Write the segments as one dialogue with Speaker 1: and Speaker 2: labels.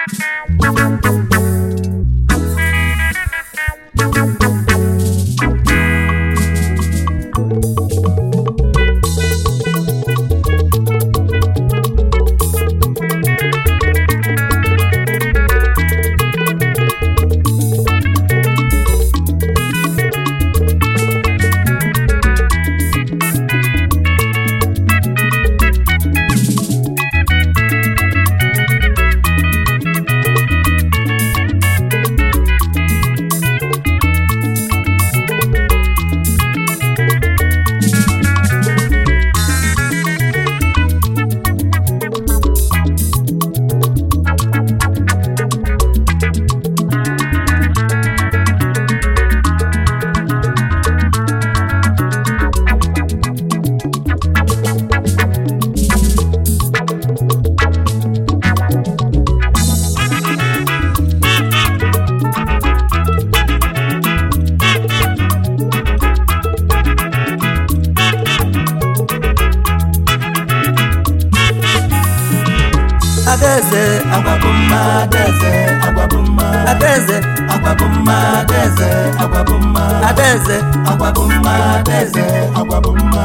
Speaker 1: adaeze
Speaker 2: agwa bụ mma adaeze agwa bụ mma
Speaker 1: adaeze
Speaker 2: agwa bụ mma adaeze agwa bụ mma
Speaker 1: adaeze
Speaker 2: agwa bụ mma adaeze agwa bụ mma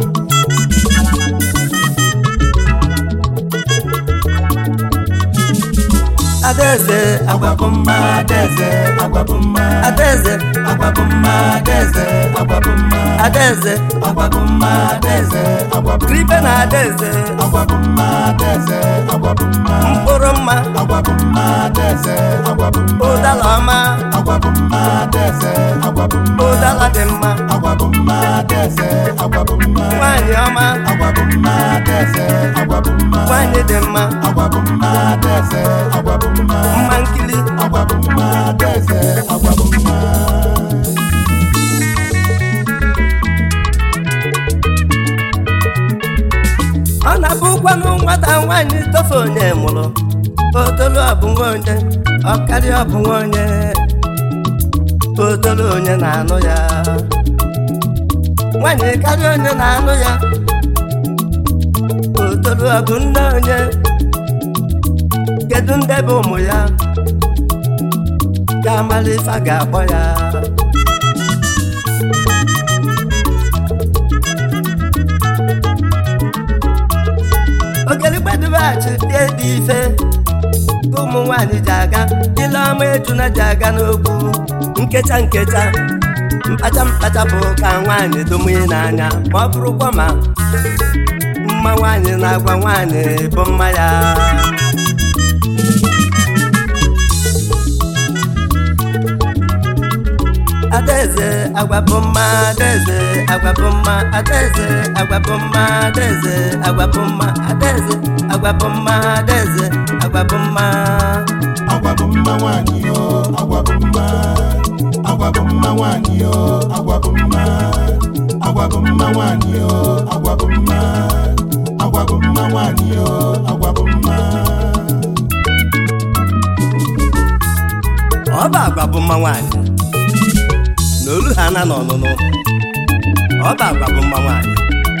Speaker 1: adaeze
Speaker 2: agwa bụ mma adaeze agwa bụ mma
Speaker 1: adaeze
Speaker 2: agwa bụ mma adaeze agwa bụ mma
Speaker 1: adaeze
Speaker 2: agwa bụ mma adaeze agwa bụ
Speaker 1: kribe na adaeze
Speaker 2: agwa bụ mma adaeze agwa bụ mma
Speaker 1: mkpụrụ mma
Speaker 2: agwa bụ mma adaeze agwa bụ mma
Speaker 1: ụdala ọma
Speaker 2: agwa bụ mma adaeze agwa bụ mma
Speaker 1: ụdala dị mma
Speaker 2: agwa bụ mma adaeze agwa bụ mma
Speaker 1: nwanyị ọma
Speaker 2: agwa bụ mma adaeze agwa bụ mma
Speaker 1: nwanyị dị mma
Speaker 2: agwa bụ mma adaeze agwa bụ mma
Speaker 1: mma nkili
Speaker 2: agwa bụ mma adaeze agwa bụ mma
Speaker 1: ọ na-abụkwanụ nwata nwaanyị tofe onye mụrụ otolu ọbụ nwa onye ọkarịa ọbụ nwa onye otolu onye na-anụ ya nwaanyị karịa onye na-anụ ya otolu ọbụ nne onye kedu ndị bụ ụmụ ya ka amala ife a ga-akpọ ya ogeligbedubachi tie dị ife ka ụmụ nwanyị ji aga ile ọma ejuna ji aga n'ogbu nkecha nkecha mkpacha mkpacha bụ ka nwaanyị domunye n'anya ma ọ bụrụkwa ma mma nwaanyị na-agwa nwaanyị bụ mma ya adaeze agwa bụ mma adaeze agwa bụ mma adaeze agwa bụ mma adaeze agwa bụ mma adaeze agwa bụ mma adaeze agwa bụ mma
Speaker 2: agwa bụ mma nwanyị yo agwa bụ mma agwa bụ mma nwanyị yo agwa bụ mma agwa bụ mma nwanyị yo agwa bụ mma agwa bụ mma nwanyị yo agwa bụ mma
Speaker 1: ọ bụ agwa bụ mma nwaanyị na olu ha na n'ọnụnụ ọ bụ agwa bụ mma nwaanyị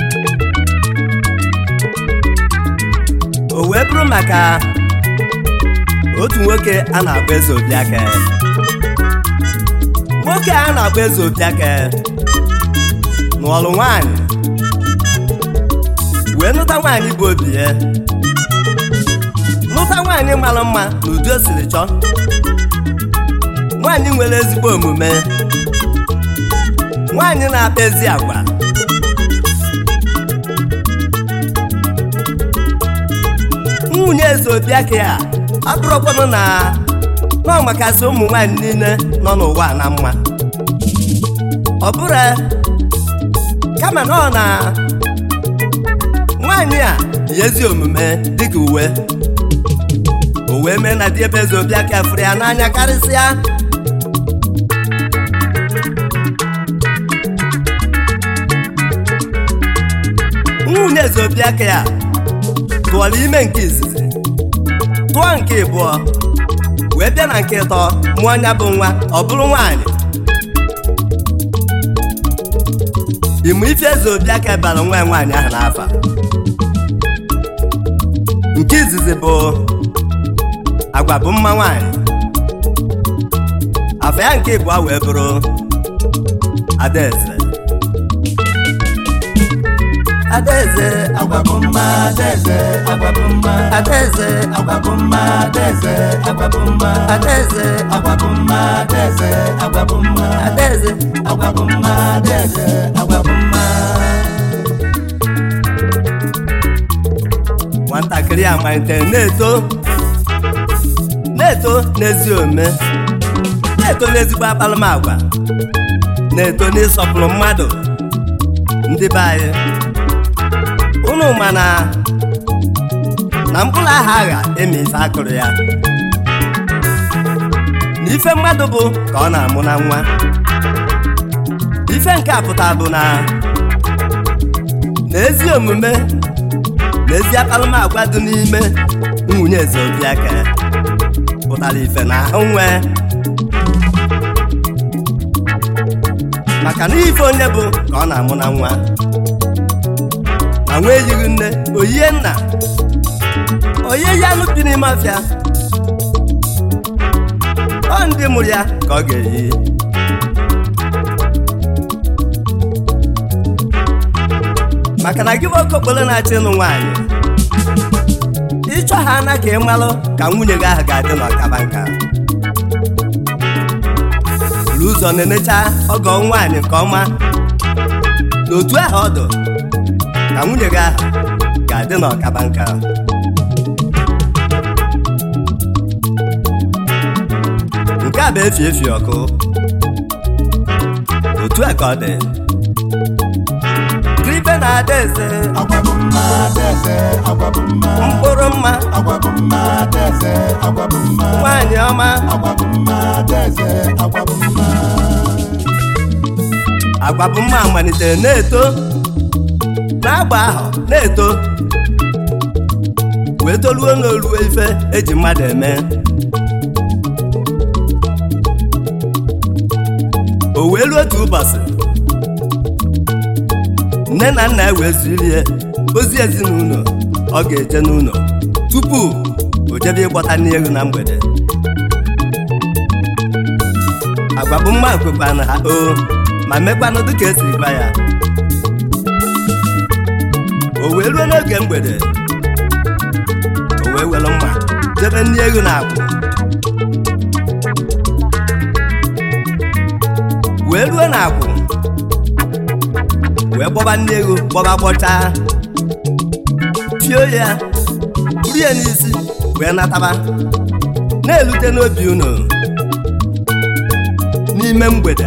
Speaker 1: o wee bụrụ maka otu nwoke a na-akpọ eze obiake nwoke a na-akpọ eze obiake nụọlụ nwaanyị wee nụta nwaanyị bụ obi ya nụta nwaanyị mara mma na ụdị o siri chọọ nwaanyị nwere ezigbo omume nwaanyị na-akpa ezi agwa nwunye eze obiake a abụrụkwanụ na nọ makasị ụmụ nwaanyị niile nọ n'ụwa na mma ọ bụrụ kama na ọ na nwaanyị a yi ezi omume dịka uwe o wee mee na di ebe eze obiake fụrụ ya n'anya karịsịa nwunye eze obiake ya tụọrọ ime nke izizi tụọ nke ịbụọ wee bịa na nke ịtọ mụọ anya bụ nwa ọ bụrụ nwaanyị ịmụ ife eze obiake bara nwa ya nwaanyị ahụ n'afa nke izizi bụ agwa bụ mma nwanyị afọ ya nke ịbụọ wee bụrụ adaeze adaeze
Speaker 2: agwa bụ mma adaeze agwa bụ mma
Speaker 1: adaeze
Speaker 2: agwa bụ mma adaeze agwa bụ mma
Speaker 1: adaeze
Speaker 2: agwa bụ mma adaeze agwa bụ mma
Speaker 1: adaeze
Speaker 2: agwa bụ mma adaeze agwa bụ mma
Speaker 1: nwatakịrị a malitere na-eto na-eto n'ezi omume na-eto n'ezigbo akpalamagwa na-eto n'ịsọpụrụ mmadụ ndị be anyị unu ma na na mkpụrụ aha agha eme ife akụrụ ya na ife mmadụ bụ ka ọ na-amụ na nwa ife nke a pụtara bụ na na ezi omume na ezi akpalamagwa dị n'ime nwunye eze obiaka pụtara ife na ahụ nwee maka na ife onye bụ ka ọ na-amụ na nwa ma nwa eyighị nne oyie nna onye ya anụ bi n'ime ọfịa ọ ndị mụrụ ya ka ọ ga-eyi maka na gị bụ oke okporo na-achọ ịnụ nwaanyị ịchọ ha ana ka ị malụ ka nwunye gị ahụ ga-adị n'ọkaba nka buru ụzọ na-enecha ọgọ nwaanyị nke ọma na otu ahụ ọdụ ka nwunye gị ahụ ga-adị n'ọkaba nka nke a bụ efi efi ọkụ otu a ka ọ dị kribe na adaeze
Speaker 2: agwa bụ mma adaeze agwa bụ mma
Speaker 1: mkpụrụ mma
Speaker 2: agwa bụ mma adaeze agwa bụ mma
Speaker 1: nwaanyị ọma
Speaker 2: agwa bụ mma adaeze agwa bụ mma
Speaker 1: agwa bụ mma malitere na-eto n'agba ahụ na-eto wee toluo n'oluo ife eji mmadụ eme o wee ruo otu ụbọchị nne na nna ya wee zirie ozi ezinụlọ ọ ga-eje n'ụlọ tupu o jebe ịgbọta n'elu na mgbede agwa bụ mma kwekwana ha o ma mekwanụ dịka esi gwa ya o wee ruo n'oge mgbede o wee were mma jebe nri elu na akwụ wee ruo na akwụ wee gbọba nri elu gbọba gbọchaa fio ya buru ya n'isi wee nataba na-elute n'obi unu n'ime mgbede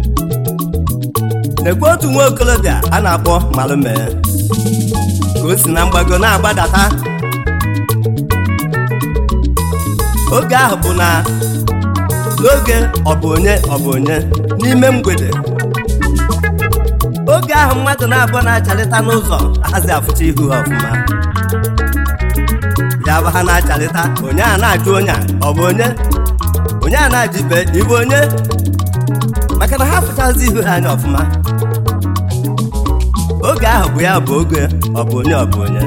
Speaker 1: nekwe otu nwa okolobịa a na-akpọ malume ka o si na mgbago na-agbadata oge ahụ bụ na n'oge ọ bụ onye ọ bụ onye n'ime mgbede oge ahụ mmadụ na-abụọ na-acharịta n'ụzọ ahazi afụcha ihu ha ọfụma ya bụ ha na-acharịta onye a na-ajụ onye a ọ bụ onye onye a na-ajụ ibe ịbụ onye maka na ha fụchazi ihu ha anya ọfụma oge ahụ bụ ya bụ oge ọ bụ onye ọ bụ onye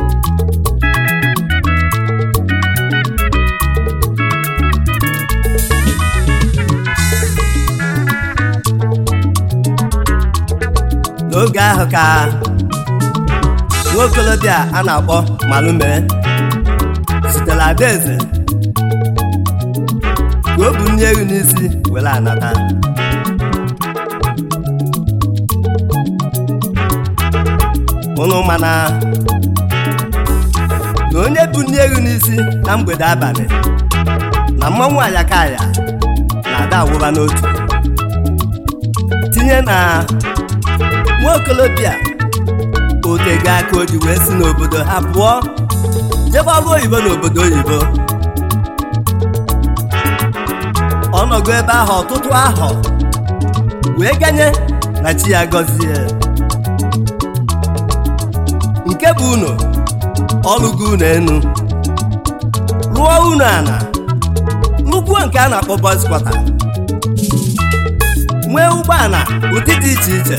Speaker 1: n'oge ahụ ka nwaokolobịa a na-akpọ malume zitere adaeze ka o bu nri ewu n'isi were anata ụnụ mana na onye bu nri ewu n'isi na mgbede abalị na mmanwụ ayakaya na-ada awụba n'otu tinye na nwa okolobịa otego aka o ji wee si n'obodo ha pụọ jebe ọrụ oyibo n'obodo oyibo ọ nọgo ebe ahụ ọtụtụ ahụ wee ganye na chi ya gọzie nke bụ unu ọlụgo unu enu rụọ unu ana nnukwu nke a na-akpọ boys quarter nwee ụgbọala ụdị dị iche iche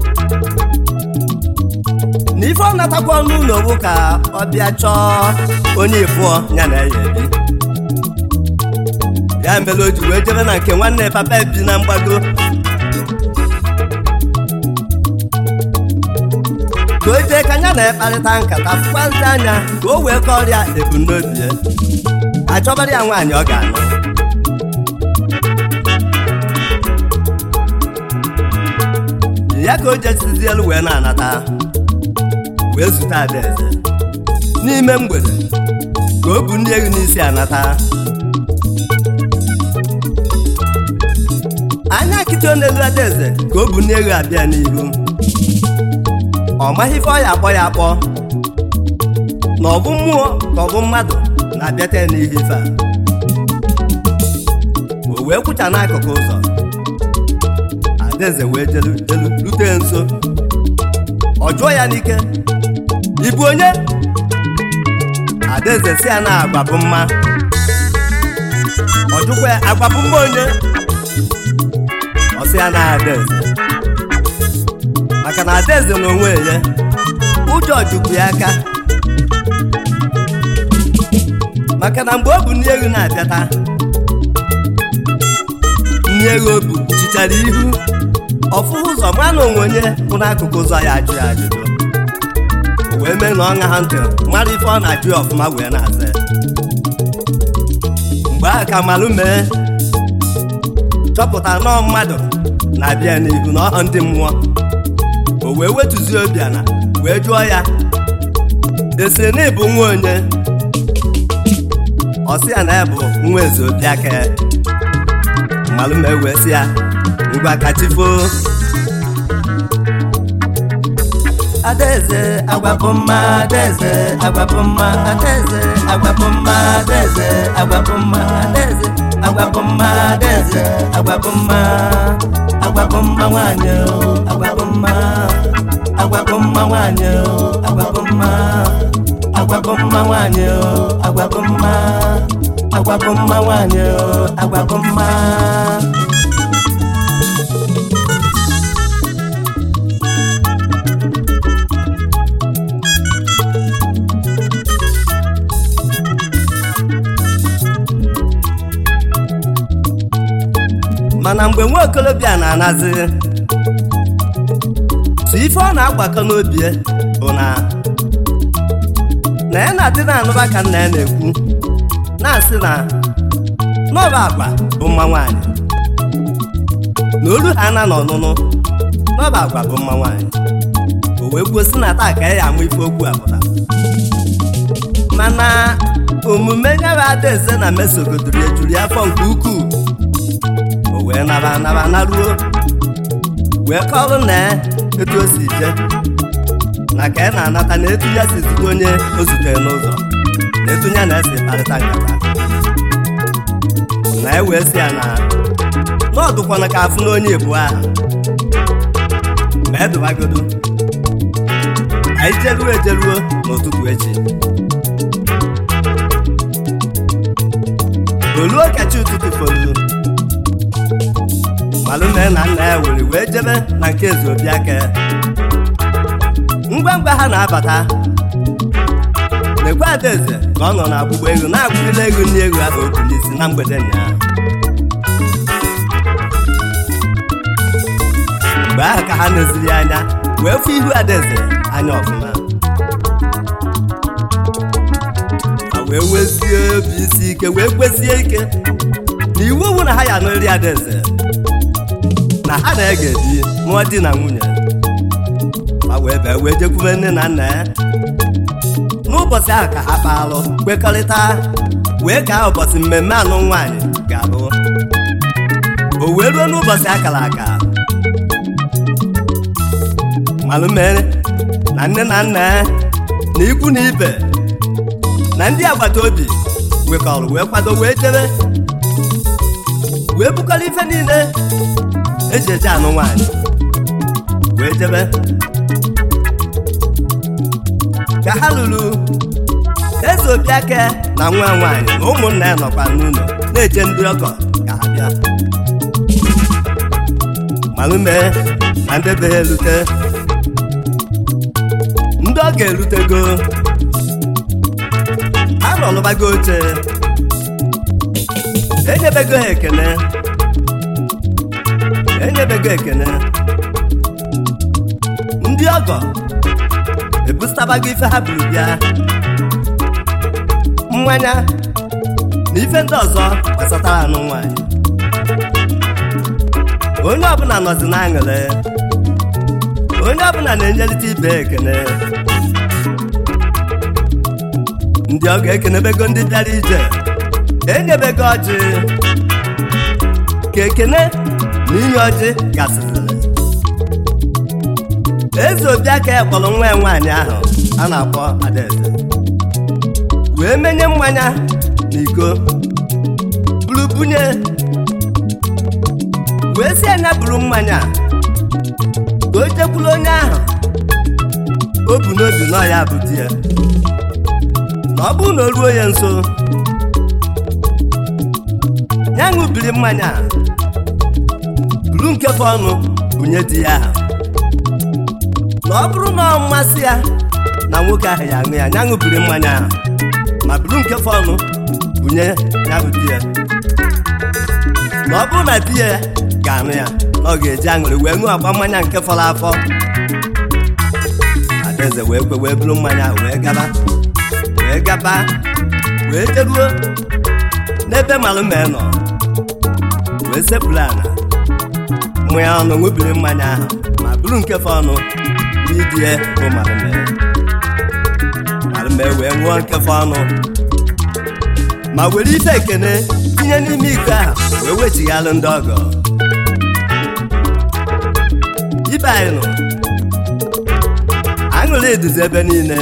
Speaker 1: na ife ọ natakwa ọnụ ụlọ bụ ka ọ bịa chọọ onye ịbụọ ya na ya ebi ya mere o ji wee jebe na nke nwanne papa bi na mgbago ka o jee ka ya na-ekparịta nkata fụkwazi anya ka o wee kọrịa ebumnobi ya achọbara ya nwaanyị ọ ga-anụ ya ka o jesizi elu wee na-anata wee zute adaeze n'ime mgbede ka o bu ndị ego n'isi anata anya nkịtị n'elu adaeze ka o bu ndị ego abịa n'ihu ọ maghị ife ọ ya akpọ ya akpọ na ọ bụ mmụọ ka ọ bụ mmadụ na-abịata ya n'ihe ife a o wee kwụcha n'akụkụ ụzọ adaeze wee jelu jelu rute nso ọ jụọ ya n'ike ị bụ onye adaeze si ya na agwa bụ mma ọ jụkwa ya agwa bụ mma onye ọ sị ya na adaeze maka na adaeze na onwe ya ụjọ jukwu ya aka maka na mgbe ọ bụ nri ego na-abịata nri ego o bu chichara ihu ọfụ ụzọ ma na onwe onye bụ n'akụkụ ụzọ ya ajụ ya ajụjụ o wee mee na ọ ṅa ha ntị mara ife ọ na-ajụ ya ọfụma wee na-aza ya. mgbe ahụ ka malụ mee chọpụta nọọ mmadụ na-abịa n'ihu na ọhọ ndị mmụọ o wee wetuzie obi ana wee jụọ ya esi na ịbụ nwa onye ọ sị ya na ya bụ nwa eze obi aka ya mmalụ ma wee sị ya ngwa kachifo adaeze agwapụ mma adaeze agwapụ mma adaeze agwapụ mma adaeze agwapụ mma adaeze agwapụ mma adaeze agwapụ mma agwapụ mma nwanyị o, agwapụ mma agwapụ mma nwanyị o, agwapụ mma agwapụ mma nwanyị o, agwapụ mma agwapụ mma nwanyị o, agwapụ mma mana mgbe nwa okolobịa na-anazi so ife ọ na-agbakọ n'obi ya bụ na na ya na-adị na-anụba ka nna ya na-ekwu na-asị na n'ọba agwa bụ mma nwaanyị na olu ha na n'ọnụnụ n'ọba agwa bụ mma nwaanyị o wee kwuo si na taa ka ya amụ ife okwu apụta mana omume nyara adaeze na mesogodoro ya juru ya afọ nke ukwuu o wee naba naba naruo wee kọrụ na etu o si je na ka ị na-anata na etu ya si zute onye o zutere n'ụzọ na etu ya na-esi kparịta nkata na e wee si ya na n'ọdụkwana ka afụ na onye ebu aha ma edubagodo anyị jeruo ejeruo n'ụtụtụ echi oluo kacha ụtụtụ folu malụ na na nna ya were wee jebe na nke eze obi aka ngwa ngwa ha na-abata lekwa adaeze ka ọ nọ na agbụgba ego na-agbụrịla ego ndị ego ahụ obu n'isi na mgbede ụnyaahụ mgbe ahụ ka ha neziri ya anya wee fụ ihu adaeze anya ọfụma ha wee nwezie obi isi ike wee kwesie ike na iwu owu na ha ya anụrị adaeze na ha na-ege di mụọ di na nwunye ma wee bịa wee jekwube nne na nna ya n'ụbọchị ahụ ka ha kpaalụ kwekọrịta wee kaa ụbọchị mmemme anụ nwaanyị ga-abụ o wee ruo n'ụbọchị akara aka malụ mere na nne na nna ya na ikwu na ibe na ndị agbata obi wekọrọ wee kwado wee jebe wee bukọrọ ife niile eji eje anụ nwaanyị wee jebe ka ha lụrụ eze obi aka na nwa nwaanyị na ụmụnna ya nọkwa n'ụlọ na-eje ndị ọgọ ka ha bịa malụ mee na ndị be ha erute ndị ọ ga-erutego ha nọ lụbago oche enyebego ha ekene enyebego ekene ndị ọgọ ebusitabago ife ha buru bịa mmanya na ife ndị ọzọ gbasatara anụ nwanyị onye ọbụla nọzi na-aṅụrị onye ọbụla na-enyelite ibe ekene ndị ọgọ ekenebego ndị bịara ije enyebego ọjị ka ekene na inye ọjị gasịrị eze obi aka ya kpọrọ nwa ya nwaanyị ahụ a na-akpọ adaeze wee menye mmanya na iko buru bunye wee si anya buru mmanya ka o jekwuru onye ahụ o bu n'obi nọ ya bụ di ya na ọ bụrụ na o ruo ya nso ya ṅụbiri mmanya buru nkefe ọnụ bunye di ya ahụ na ọ bụrụ na ọ mmasị ya na nwoke ahụ ya aṅụ ya ya ṅụbiri mmanya ahụ ma buru nkefe ọnụ bunye ya bụ di ya na ọ bụrụ na di ya ga-aṅụ ya na ọ ga-eji aṅụrị wee ṅụọ agba mmanya nke fọrọ afọ adaeze wee kwe wee buru mmanya ahụ wee gaba wee gaba wee jeruo n'ebe malụme nọ wee sepụrụ ala mụ ya ọnụ ṅụbiri mmanya ahụ ma buru nkefe ọnụ n'idie bụ malụme malụme wee ṅụọ nkefe ọnụ ma were ife ekene tinye n'ime iko ahụ wee wechighalụ ndị ọgọ ibe anyị nọ aṅụrị eduzi ebe niile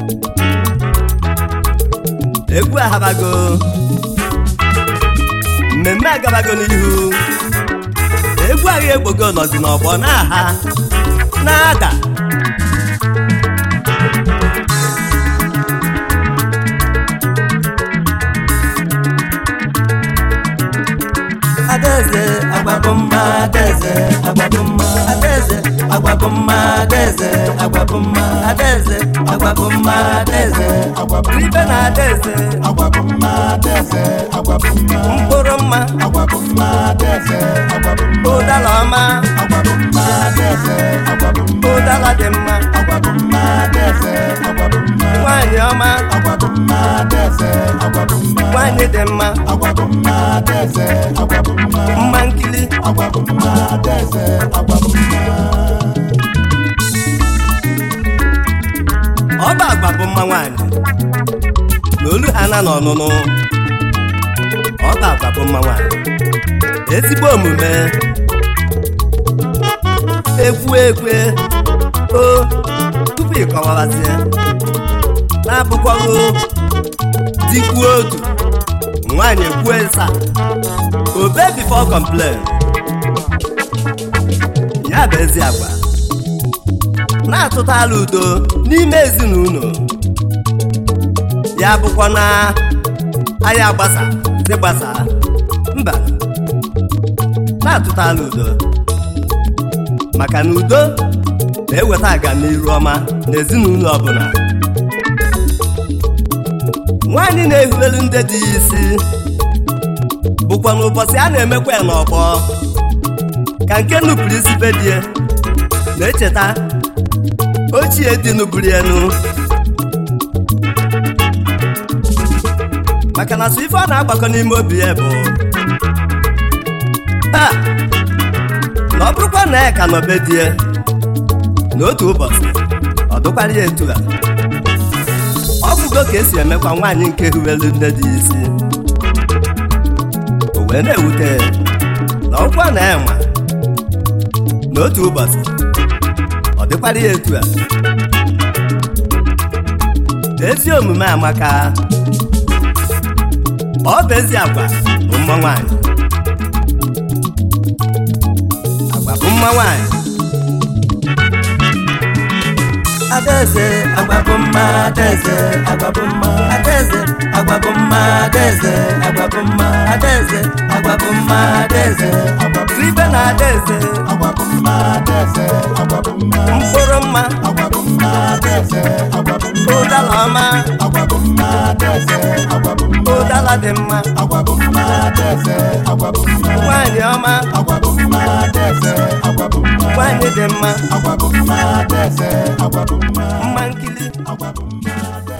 Speaker 1: egwu ahabago mmemme agabago n'ihu egwu agha egbogo nọzi n'ọgbọ na-aha na-ada adaeze agbabụmma adaeze agbabụmma adaeze agbabụmma adaeze agbabụmma adaeze agbabụmma adaeze ibe na adaeze
Speaker 2: agwabụmma adaeze agwabụmma
Speaker 1: mkpụrụ mma
Speaker 2: agwabụmma adaeze agwabụmma
Speaker 1: ụdala ọma
Speaker 2: agwabụmma adaeze agwabụmma
Speaker 1: ụdala dị mma
Speaker 2: agwabụmma adaeze agwabụmma
Speaker 1: nwanyị ọma
Speaker 2: agwabụmma adaeze agwabụmma
Speaker 1: nwanyị dị mma
Speaker 2: agwabụmma adaeze agwabụmma
Speaker 1: mma nkili
Speaker 2: agwabụmma adaeze agwabụmma
Speaker 1: ọba agba bụ mma nwanyị na olu ha na n'ọnụnụ ọba agba bụ mma nwanyị ezigbo omume ekwu ekwe o tupu ịkọwabazie na-abụkwaghị dikwuo otu nwaanyị ekwuo ịsa obe before complain ya bụ ezi agwa na-atụtala udo n'ime ezinụlọ ya bụkwa na anyị agbasa dị gbasa mba na-atụtala udo maka na udo na-eweta agamniru ọma n'ezinụlọ ọbụla nwaanyị na-ehulelu ndị dị ya isi bụkwa n'ụbọchị a na-emekwa ya n'ọgbọ ka nke nupụrụ isi be die na-echeta ochie dị n'uburu enu maka na so ife ọ na-agbakọ n'ime obi ya bụ ha na ọ bụrụkwa na ya ka nọbe die n'otu ụbọchị ọ dụkwara ya etu a ọ bụgo ka esi emekwa nwaanyị nke huwelu nne dị isi o wee na-ewute na ọkwa na ya nwa n'otu ụbọchị ọ dịkwara ya etu a ezi omume amaka ọ bụ ezi agwa bụ mma nwanyị agwa bụ mma nwanyị adaeze agwa bụ mma adaeze agwa bụ mma adaeze agwa bụ mma adaeze agwa bụ mma adaeze agwa bụ mma adaeze ibe na adaeze
Speaker 2: agwa bụ mma adaeze agwa bụ mma
Speaker 1: mkpụrụ mma
Speaker 2: agwa bụ mma adaeze agwa bụ mma
Speaker 1: ụdala ọma
Speaker 2: agwa bụ mma adaeze agwa bụ mma
Speaker 1: ụdala dị mma
Speaker 2: agwa bụ mma adaeze agwa bụ mma
Speaker 1: nwanyị ọma
Speaker 2: agwa bụ mma adaeze agwa bụ mma
Speaker 1: nwanyị dị mma
Speaker 2: agwa bụ mma adaeze agwa bụ mma
Speaker 1: mma nkili
Speaker 2: agwa bụ mma